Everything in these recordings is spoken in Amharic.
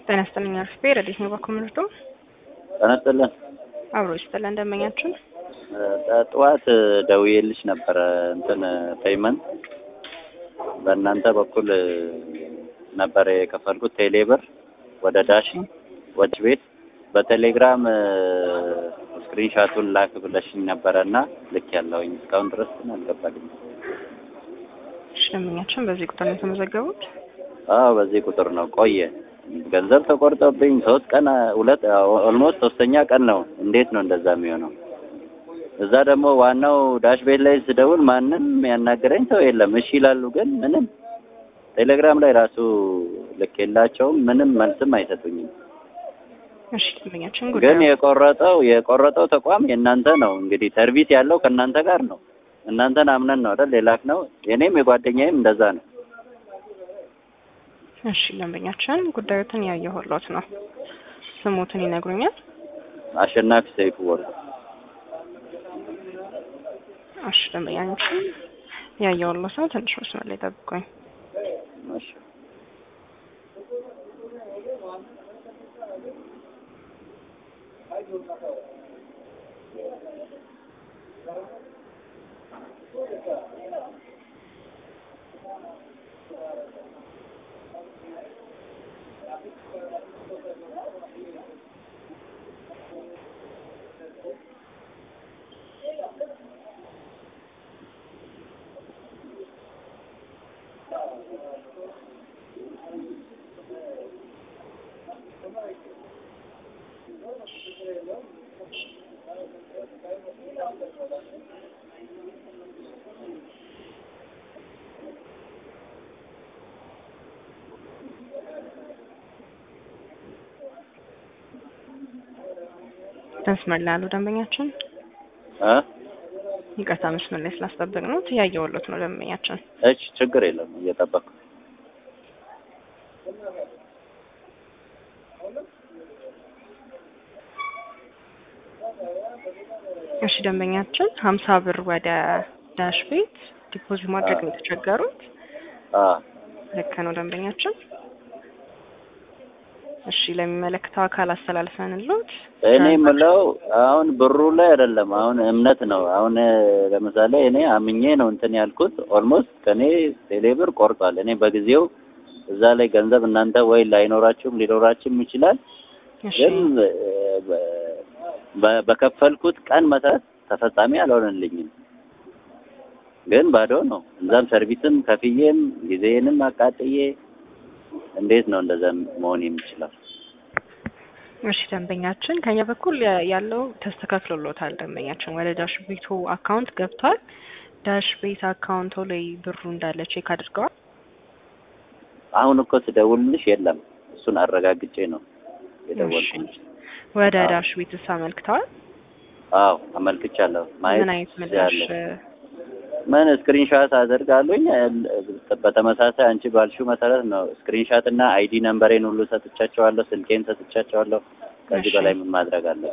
ጤና ይስጥልኝ አርፌ ረዲት ነው በኮምንዶ ጤና ይስጥልን። አብሮ ይስጥልን እንደመኛችሁ ጠዋት ደውዬልሽ ነበረ እንትን ፔይመንት በእናንተ በኩል ነበረ የከፈልኩት ቴሌ ብር ወደ ዳሽ ወደ ቤት በቴሌግራም ስክሪንሻቱን ላክ ብለሽኝ ነበረ እና ልክ ያለውኝ እስካሁን ድረስ ግን አልገባልኝ። ደንበኛችን በዚህ ቁጥር ነው የተመዘገቡት? አዎ በዚህ ቁጥር ነው። ቆየ ገንዘብ ተቆርጦብኝ ሶስት ቀን ሁለት ኦልሞስት ሶስተኛ ቀን ነው። እንዴት ነው እንደዛ የሚሆነው? እዛ ደግሞ ዋናው ዳሽ ቤት ላይ ስደውል ማንም ያናገረኝ ሰው የለም። እሺ ይላሉ፣ ግን ምንም ቴሌግራም ላይ ራሱ ልክ የላቸውም። ምንም መልስም አይሰጡኝም። እሺ ደንበኛችን ግን ጉዳዩ የቆረጠው የቆረጠው ተቋም የእናንተ ነው። እንግዲህ ሰርቪስ ያለው ከእናንተ ጋር ነው። እናንተን አምነን ነው አይደል የላክ ነው። የኔም የጓደኛዬም እንደዛ ነው። እሺ ደንበኛችን ጉዳዩትን ያየሁሎት ነው። ስሙትን ይነግሩኛል? አሸናፊ ሰይፉ ወርቁ እሺ ደንበኛችን ያየሁሎት ነው። ትንሽ መስመር ላይ ጠብቁኝ። እሺ መስመር ላይ ያሉ ደንበኛችን እ ይቅርታ መስመር ላይ ስላስጠበቅ ነው። ያየሁሎት ነው ደንበኛችን። እሺ ችግር የለም እየጠበቅኩ እሺ ደንበኛችን ሀምሳ ብር ወደ ዳሽ ቤት ዲፖዚት ማድረግ ነው የተቸገሩት። አ ልክ ነው ደንበኛችን። እሺ ለሚመለከተው አካል አስተላልፈንሎት እኔ የምለው አሁን ብሩ ላይ አይደለም፣ አሁን እምነት ነው። አሁን ለምሳሌ እኔ አምኜ ነው እንትን ያልኩት። ኦልሞስት ከኔ ቴሌ ብር ቆርጧል። እኔ በጊዜው እዛ ላይ ገንዘብ እናንተ ወይ ላይኖራችሁም ሊኖራችሁም ይችላል፣ እሺ ግን በ- በከፈልኩት ቀን መሰረት ተፈጻሚ አልሆነልኝም። ግን ባዶ ነው። እዛም ሰርቪስም ከፍዬም ጊዜንም አቃጥዬ እንዴት ነው እንደዛ መሆን የሚችለው? እሺ ደንበኛችን ከኛ በኩል ያ- ያለው ተስተካክሎሎታል። ደንበኛችን ወደ ዳሽ ቤቱ አካውንት ገብቷል። ዳሽ ቤት አካውንቶ ላይ ብሩ እንዳለ ቼክ አድርገዋል። አሁን እኮ ስደውልልሽ የለም። እሱን አረጋግጬ ነው የደወልኩልሽ። ወደ አዎ። ዳሽ ቤትስ አመልክተዋል? አዎ አመልክቻለሁ። ምን አይነት ማየት ምላሽ ያለ ምን ስክሪንሻት አደርጋለሁኝ። በተመሳሳይ አንቺ ባልሽው መሰረት ነው ስክሪንሻት እና አይዲ ነምበሬን ሁሉ ሰጥቻቸዋለሁ፣ ስልኬን ሰጥቻቸዋለሁ። ከዚህ እሺ። በላይ ምን ማድረግ አለ?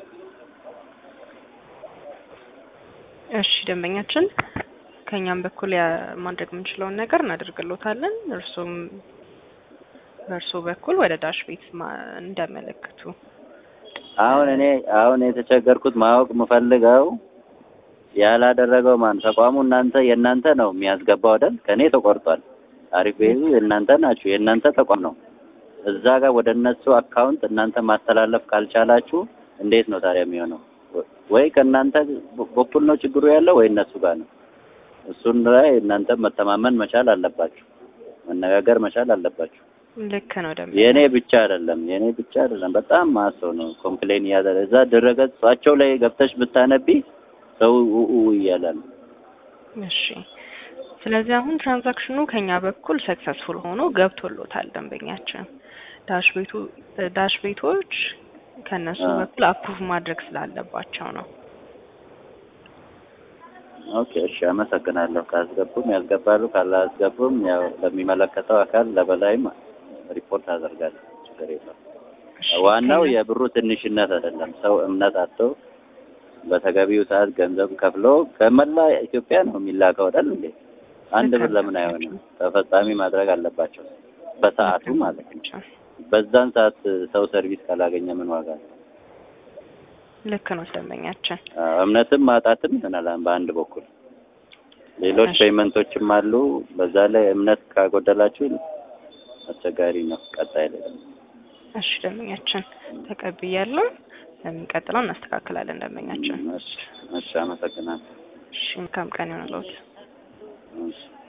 እሺ ደንበኛችን ከኛም በኩል ያ- ማድረግ የምንችለውን ነገር እናደርግሎታለን። እርሱም በእርሶ በኩል ወደ ዳሽ ቤት ማ- እንዲያመለክቱ አሁን እኔ አሁን የተቸገርኩት ማወቅ የምፈልገው ያላደረገው ማን ተቋሙ እናንተ የእናንተ ነው የሚያስገባው አይደል? ከኔ ተቆርጧል። አሪፍ ቤዙ የእናንተ ናችሁ፣ የእናንተ ተቋም ነው። እዛ ጋር ወደ እነሱ አካውንት እናንተ ማስተላለፍ ካልቻላችሁ እንዴት ነው ታዲያ የሚሆነው? ወይ ከእናንተ በኩል ነው ችግሩ ያለው ወይ እነሱ ጋር ነው። እሱን ላይ እናንተ መተማመን መቻል አለባችሁ፣ መነጋገር መቻል አለባችሁ። ልክ ነው ደንበኛ የእኔ ብቻ አይደለም፣ የእኔ ብቻ አይደለም። በጣም ማሰው ነው ኮምፕሌን እያደረ እዛ ድረገጻቸው ላይ ገብተሽ ብታነቢ ሰው ኡ እያለ ነው። እሺ ስለዚህ አሁን ትራንዛክሽኑ ከኛ በኩል ሰክሰስፉል ሆኖ ገብቶሎታል ደንበኛችን። ዳሽ ቤቱ ዳሽ ቤቶች ከነሱ አዎ። በኩል አፕሩቭ ማድረግ ስላለባቸው ነው። ኦኬ እሺ፣ አመሰግናለሁ። ካስገቡም ያስገባሉ፣ ካላስገቡም ያው ለሚመለከተው አካል ለበላይም ሪፖርት አደርጋለሁ። ችግር የለም። እሺ፣ ዋናው ከኛ- የብሩ ትንሽነት አይደለም። ሰው እምነት አጥቶ በተገቢው ሰዓት ገንዘብ ከፍሎ ከመላ ኢትዮጵያ ነው የሚላከው አይደል እንዴ? አንድ ብር ለምን አይሆንም? ተፈጻሚ ማድረግ አለባቸው በሰዓቱ ማለት ነው። በዛን ሰዓት ሰው ሰርቪስ ካላገኘ ምን ዋጋ ነው? ልክ ነው ደንበኛችን። አዎ፣ እምነትም ማጣትም ይሆናል በአንድ በኩል ሌሎች እሺ። ፔይመንቶችም አሉ። በዛ ላይ እምነት ካጎደላችሁ አስቸጋሪ ነው። ቀጣይ ላይ ደግሞ እሺ ደንበኛችን ተቀብያለሁ። የሚቀጥለው እናስተካክላለን ደንበኛችን። እሺ፣ እሺ፣ አመሰግናለሁ። እሺ መልካም ቀን ይሆንልዎት። እሺ